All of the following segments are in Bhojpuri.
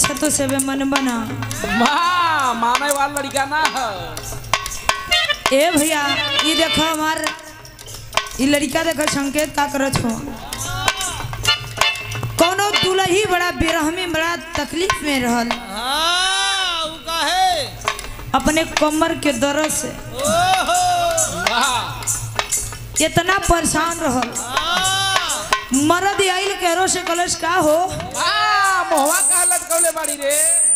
पूछतो से बे मन बना माँ माने वाला लड़का ना है ए भैया ये देखो हमार ये लड़का देखो संकेत का करत हो कोनो दुलही बड़ा बेरहमी बड़ा तकलीफ में रहल हाँ उ काहे अपने कमर के दर्द से ओहो वाह इतना परेशान रहल हाँ मरद आइल करो से कलश का हो वाह मोहवा का लटकौले बाड़ी रे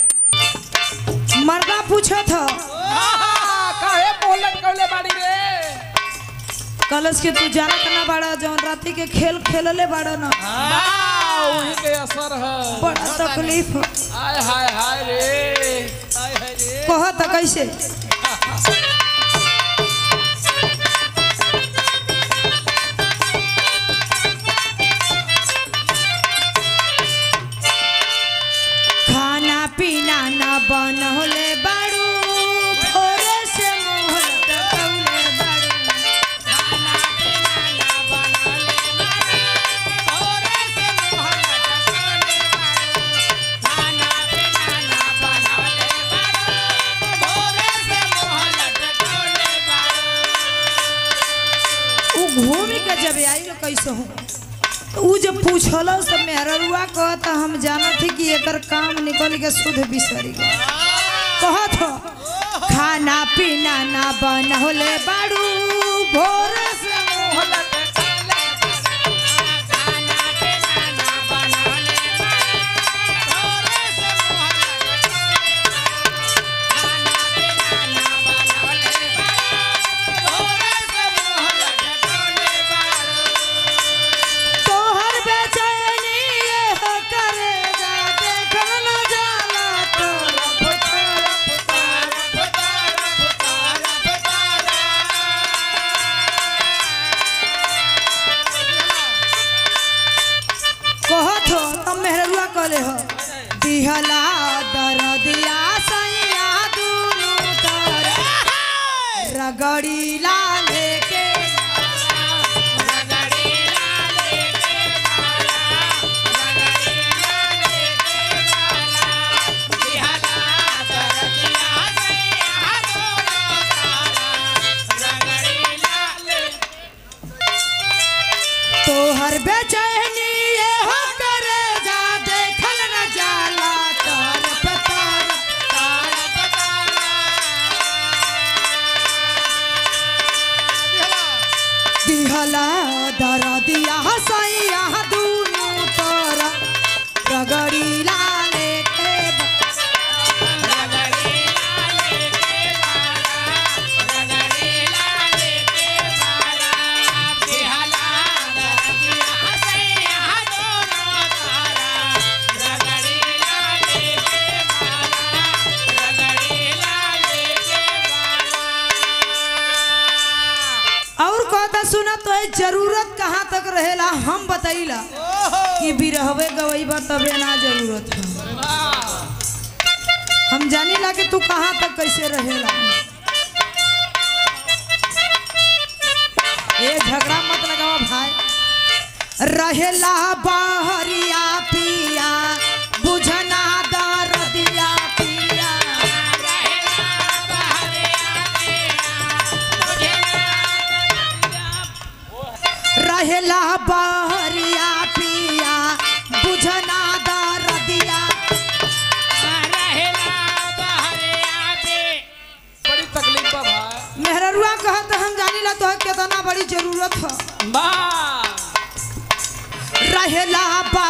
मर्दा पूछत हो वाह, काहे मोह लटकौले बाड़ी रे कलश के तू जानत ना बाड़ा जौन राती के खेल खेलले बाड़ा ना वाह, वही के असर है बड़ा तकलीफ हो हाय हाय हाय रे हाय हाय रे कहत कैसे खाना पीना ना बनौले बाड़ू भोरे से मुंह लटकौले बाड़ू खाना पीना ना बनौले बाड़ू भोरे से मुंह लटकौले बाड़ू खाना पीना ना बनौले बाड़ू भोरे से मुंह लटकौले बाड़ू उ घूमी के जब आई लो कैसे हो तो उ जब पूछल सब मेहररुआ कहत हम जानत ही कि एकर काम निकल के शुद्ध बिसरी गए कहत हो खाना पीना ना बनौले बाड़ू भोर से मुंह लटकौले बाड़ू। खाना पीना ना बनौले बाड़ू, भोरे से मुंह लटकौले बाड़ू। खाना पीना ना बनौले बाड़ू, भोरे से मुंह लटकौले बाड़ू। तोहर बेचैनी ये हो करेगा देखल न जाला तोरा फुटारा फुटारा फुटारा फुटारा कहत हो तुम मेहरुआ कहले हो दिहला दरदिया सैया दुनु तर रगड़ी ला लेके रगड़ी ला लेके मारा रगड़ी ला लेके मारा दिहला दरदिया सैया दुनु तर रगड़ी ला ले तोहर बेचैनी ये हो करे जा देखल न जाला तार पतार तार पतार दिहला दर दिया हसैया दुनु तर रगड़ी लाले के रगड़ी लाले के बारा रगड़ी लाले के बारा दिहला दर दिया हसैया दुनु तर रगड़ी लाले के बारा रगड़ी लाले के बारा और कहता सुना तो है जरूरत कहाँ तक रहेला हम बताइला कि बिरहवे गवैबा तबे ना जरूरत है हम जानी ला कि तू कहाँ तक कैसे रहेला ए झगड़ा मत लगावा भाई रहेला बहरिया पिया बुझना दरदिया पिया रहेला बहरिया रहेला बहरिया पिया बुझना दरदिया रहेला बहरिया बड़ी तकलीफ बा भाई मेहररुआ कहत हम जानी ला तो कितना बड़ी जरूरत है वाह रहेला